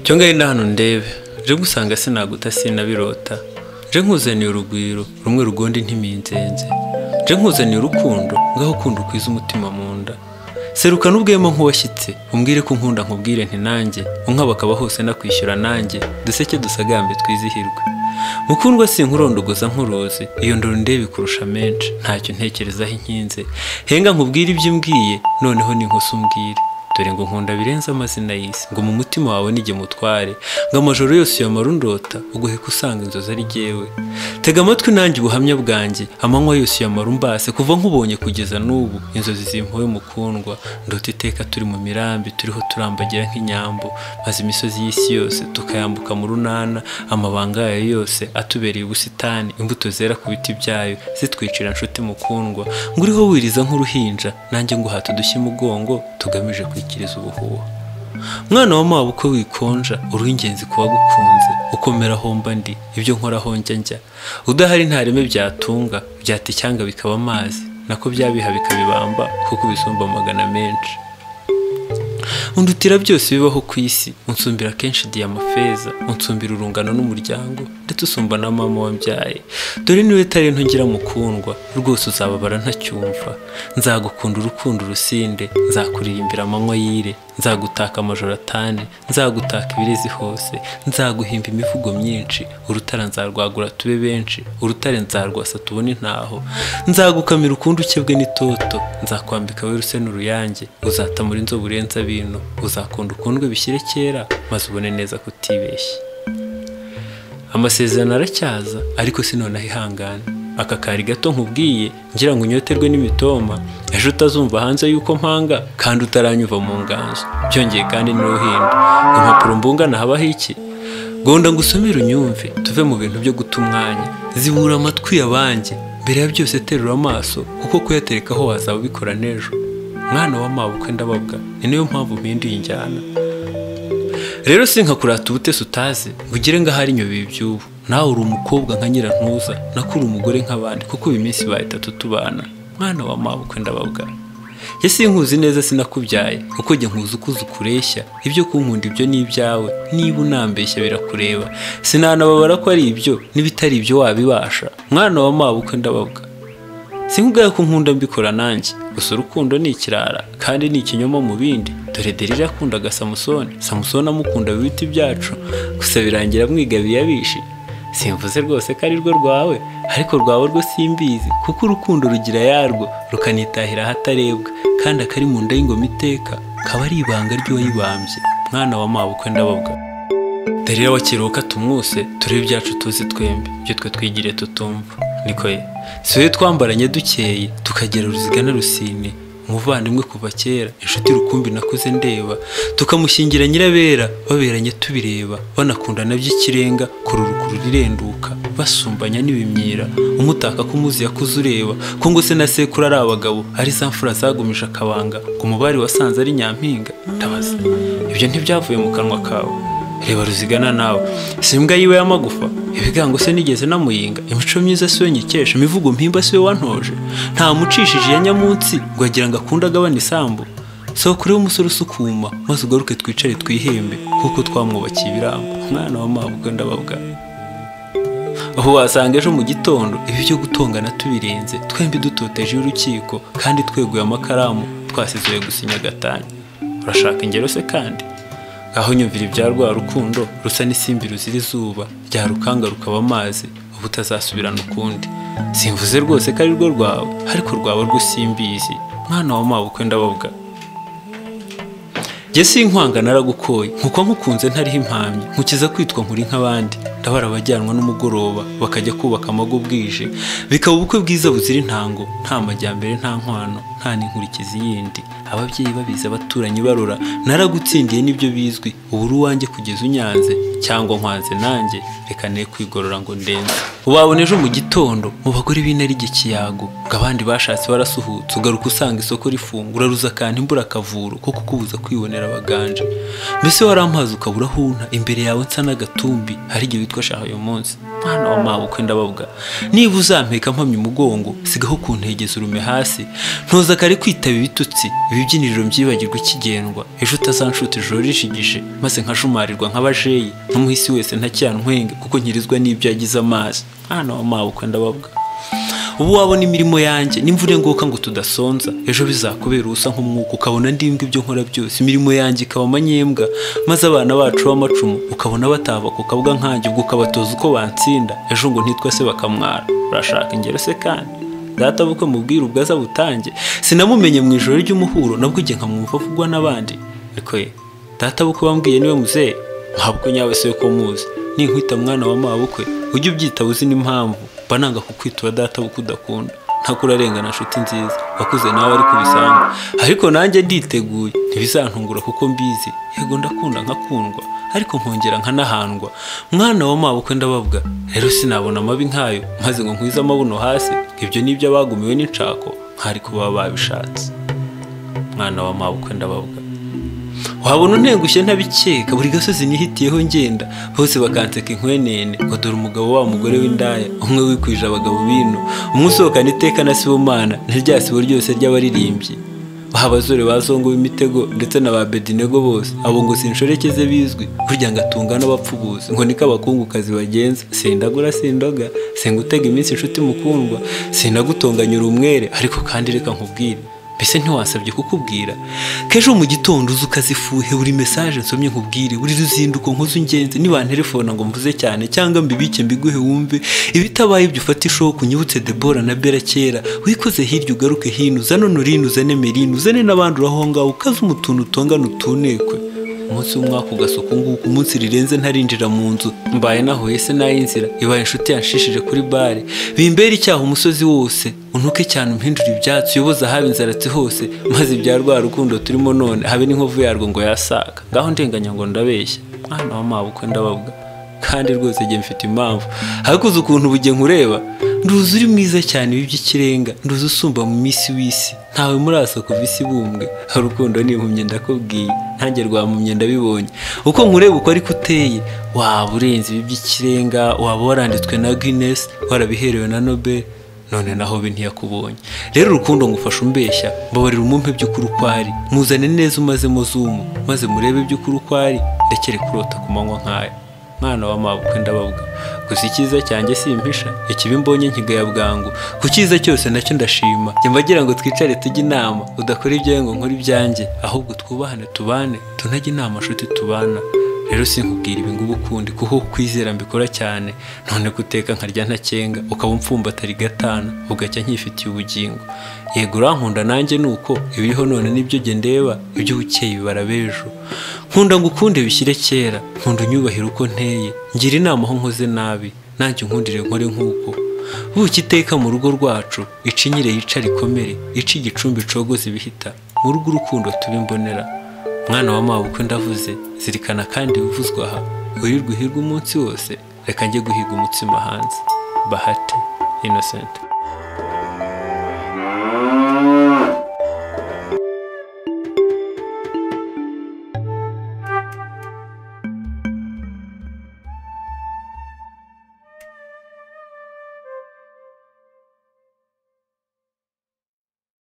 icyo ngari nda hano ndebe je gusanga sinaguta sinabirota je nkuzaniye urugwiro rumwe rugondi ntiminzenze je nkuzaniye urukundo ngaho ukunda ukwiza umutima mu nda seruka n'ubwemo nk'uwashyitse umbwire ko unkunda nkubwire nti nanjye unkabakaba hose nakwishyura nanjye duseke dusagambe twizihirwe mukundwa sinkurondogoza nkuruzi iyo ndoro ndebe kurusha menshi ntacyo ntekerezaho inkinze henga nkubwire ibyo umbwiye noneho ni nkusa umbwire dore ngo nkunda birenze amazina y'isi ngo mu mutima wawe nige mutware ngo amajoro yose uyamara undota uguheka usanga inzozi ari jyewe tega amatwi nanjye ubuhamya bwanjye amanywa yose uyamara umbase kuva nkubonye kugeza n'ubu inzozi zimpuwe mukundwa ndota iteka turi mu mirambi turiho turambagira nk'inyambo maze imisozi y'isi yose tukayambuka mu runana amabanga yayo yose atubereye ubusitani imbuto zera ku biti byayo zitwicira nshuti mukundwa ngo uriho wiriza nk'uruhinja nanjye nguhata udushye umugongo tugamije kwikiriza ubuhuha mwana wa mawe uko wikonja uri ingenzi ku wagukunze ukomera homba ndi ibyo nkoraho njya njya udahari nta reme byatunga byata icyanga bikaba amazi nako byabiha bikabibamba kuko bisumba amagana menshi undutira byose bibaho ku isi unsumbira kenshi diyama feza unsumbira urungano n'umuryango ndetse usumba na mama wambyaye dore niwe tarento ngira mukundwa rwose uzababara ntacyumva nzagukunda urukundo urusinde nzakuririmbira amanywa y'ire nzagutaka amajoro atane nzagutaka ibirezi hose nzaguhimba imivugo myinshi urutara nzarwagura tube benshi urutare nzarwasa tubone ntaho nzagukamira ukundi ukebwe n'itoto nzakwambika we ruse n'uruyange uzatamura inzobe urenze abino uzakunda ukundwe bishyire kera maze ubone neza kutibeshya amasezerano aracyaza ariko sinonaho ihangane aka kari gato nkubwiye ngira ngo unyoterwe n'imitoma ejo utazumva hanze y'uko mpanga kandi utaranyuva mu nganzo byongeye kandi niwe uhinda ngo impapuro mbungana habaho iki gonda ngo usomere unyumve tuve mu bintu byo guta umwanya zibura amatwi yabanjye mbere ya byose terura amaso kuko kuyaterekaho wazaba ubikora n'ejo mwana wa mawe uko ndababwa ni niyo mpamvu mpinduye injyana rero sinkakurata ubutesi utazi ngo ugire ngo ahari inyobeye iby'ubu nawe uri umukobwa nka nyirantuza nako uri umugore nk'abandi kuko uyu minsi ibaye itatu tubana mwana wa mawe uko ndababwa jye sinkuzi neza sinakubyaye kuko jye nkuzi uko uzi ukureshya ibyo kunkunda ibyo ni ibyawe niba unambeshya birakureba sinanababara ko ari ibyo n'ibitari ibyo wabibasha mwana wa mawe uko ndababwa sinkubwira ko nkunda mbikora nanjye gusa urukundo ni ikirara kandi ni ikinyoma mu bindi dore deri yakundaga samusoni samusoni amukunda ibiti byacu gusa birangira amwigabiye abishi simvuze rwose ko ari rwo rwawe ariko rwawe rwo simbizi kuko urukundo rugira yarwo rukanitahira ahatarebwa kandi akari mu nda y'ingoma iteka kaba ari ibanga ry'uwayibambye mwana wa mawe uko ndababwa dore iyo wakiruhuka tumwuse turebe ibyacu tuzi twembi ibyo twe twigire tutumva niko ye siwe twambaranye dukeye tukagera uruziga na rusine umuvandimwe kuva kera inshuti rukumbi nakuze ndeba tukamushingira nyirabera baberanye tubireba banakundana by'ikirenga kururukuru rirenduka basumbanya n'ibimyira umutaka ko umuzi yakuze ureba ko ngo se na sekuru ari abagabo ari za mfura zagumije akabanga ngo umubari wasanze ari nyampinga ndabaza ibyo ntibyavuye mu kanwa kawe reba ruzigana nawe si imbwa yiwe y'amagufa ibigango se nigeze namuyinga imico myiza si we nyikesha imivugo mpimba si we wantoje nta mucishije ya nyamunsi ngo agira ngo akunde agabane isambu sokore umusore usukuma maze ugaruke twicare twihembe kuko twamwubakiye ibirambo umwana wa mabwa ndababwa aho wasanga ejo mu gitondo ibi byo gutongana tubirenze twembi dutoteje urukiko kandi tweguye amakaramu twasizuye gusinya gatanya urashaka ingero se kandi aho nyumvira ibya rwa rukundo rusa n'isimbi ruzira izuba rya rukanga rukaba amazi uba utazasubirana ukundi simvuze rwose ko ari rwo rwawe ariko rwaba rwo simbizi mwana wa mawe uko ndababwa jye si inkwanga naragukoye nkuko nkukunze ntariho impamyi nkukiza kwitwa nkuri nk'abandi ndabara abajyanwa n'umugoroba bakajya kubaka amago bwije bikaba ubukwe bwiza buzira intango nta majyambere nta nkwano nta n'inkurikizi yindi ababyeyi babizi abaturanyi barora naragutsindiye n'ibyo bizwi ubu uri uwanjye kugeza unyanze cyangwa nkwanze nanjye reka ne kwigorora ngo ndenze wabona ejo mu gitondo mu bagore b'intare ikiyago ngo abandi bashatse barasuhutse ugaruka usanga isoko rifungura ruzakanta imbura akavuro ko kukubuza kwibonera abaganje mbese warampaze ukabura aho unta imbere yawe nsa n'agatumbi hari igihe witwa shaha uyu munsi mwana wa mawe uko ndababwa niba uzampeka mpamya umugongo sigaho kuntegeza urume hasi ntoza kare kwitaba ibitutsi ibibyiniriro byibagirwa ikigendwa ejo utazanshuta ijoro rishigije maze nkashumarirwa nk'abajeyi n'umuhisi wese ntacyantwenge kuko nkirizwa n'ibyo yagize amazi mwana wa mawe uko ndababwa ubu wabona imirimo yanjye n'imvura nguka ngo tudasonza ejo bizakubera ubusa nk'umwuka ukabona ndimbwa ibyo nkora byose imirimo yanjye ikaba amanyembwa maze abana bacu b'amacumu ukabona batava ku kabuga nkanjye ubwo ukabatoza uko bansinda ejo ngo ntitwa se bakamwara urashaka ingero se kandi data bukwe mubwira ubwaza butange sinamumenye mu ijoro ry'umuhuro nabwo igihe nkamwumva avugwa n'abandi ariko ye data bukwe bambwiye niwe muzehe ntabwo nyawe se ko muzi ninkwita mwana wa mabukwe ujye ubyitaba uzi n'impamvu mba nanga kukwitura data bukwe udakunda ntakurarengana nshuti nziza wakuze nawe ari kubisanzwe ariko nanjye nditeguye ntibizantungura kuko mbizi yego ndakunda nkakundwa ariko nkongera nkanahandwa mwana wa mabukwe ndababwa rero sinabona amabi nkayo maze ngo nkwize amabuno hasi ibyo nibyo abagumiwe n'inshako nkari kuba babishatse mwana wa mabukwe ndababwa wabona untengushye ntabikeka buri gasozi nihitiyeho ngenda bose bakanseka inkwenene ngo dore umugabo wa mugore w'indaya umwe wikwije abagabo bino umwe usohokana iteka na sibomana na rya sibo ryose ry'abaririmbyi baha abasore bazongowe imitego ndetse na ba bedinego bose abo ngo sinshoreke ze bizwi burya ngo atunga n'abapfubuzi ngo niko abakungukazi bagenza sindagura sindoga singutega iminsi inshuti mukundwa sindagutonganyura umwere ariko kandi reka nkubwire mbese ntiwasabye kukubwira kejo mu gitondo uzi ukazifuhe buri mesaje nsomye nkubwire buri ruzinduko nkoze ungenzi nibanterefona ngo mvuze cyane cyangwa mbibike mbiguhe wumve ibitabaye ibyo ufata ishoka unyibutse debora na bera kera wikoze hirya ugaruke hino uzane onurine uzane merine uzane n'abandi uraho ngaho ukaze umutuntu utongana utunekwe umunsi w'umwaka ugasa uku nguku umunsi rirenze ntarinjira mu nzu mbaye nahuye se n'ay'inzira ibaye inshuti yanshishije kuri bare bimbere icyaha umusozi wose untuke cyane umpindure ibyatsi uyoboze ahaba inzaratsi hose maze ibya rwa rukundo turimo none habe n'inkovu yarwo ngo yasaga ngaho ndenganya ngo ndabeshya mwana wa mawe uko ndababwa kandi rwose njye mfite impamvu ariko uzi ukuntu buge nkureba nduzi uri mwiza cyane ibi by'ikirenga nduzi usumba mu minsi w'isi ntawe murasa kuva isi bumbwe urukundo ni impumyi ndakubwiye ntange rwa mpumyi ndabibonye uko nkureba uko ariko uteye waba urenze ibi by'ikirenga waba waranditswe na guinness warabiherewe na nobel none naho bi ntiyakubonye rero urukundo ngufasha umbeshya mbabarira umumpe by'ukuri uko ari muzane neza umazemo zumu maze murebe by'ukuri uko ari ndekere kurota ku manywa nk'aya mwana wa mabukwe ndababwa gusa icyiza cyanjye simpisha ikibi mbonye nkigaya bwangu ku cyiza cyose nacyo ndashima njya mbagira ngo twicare tujye inama udakora ibyawe ngo nkore ibyanjye ahubwo twubahane tubane tunajye inama nshuti tubana rero sinkubwira ibi ngubu ukundi kuko kwizera mbikora cyane none guteka nkarya ntakenga ukaba umfumbatari gatana ugacya nkifitiye ubugingo yego urankunda nanjye nuko ibiriho none nibyo jye ndeba ibyo bukeye bibara b'ejo nkunda ngo ukunde bishyire kera nkunda unyubahire uko nteye ngira inama aho nkoze nabi nanjye unkundire nkore nk'uko buki iteka mu rugo rwacu icinyire yica rikomere ica igicumbi cogoza ibihita mu rugo urukundo tubimbonera mwana wa mawe uko ndavuze zirikana kandi wivuzwa aha wirirwa uhiga umunsi wose reka njye guhiga umutsima hanze bahate inosenti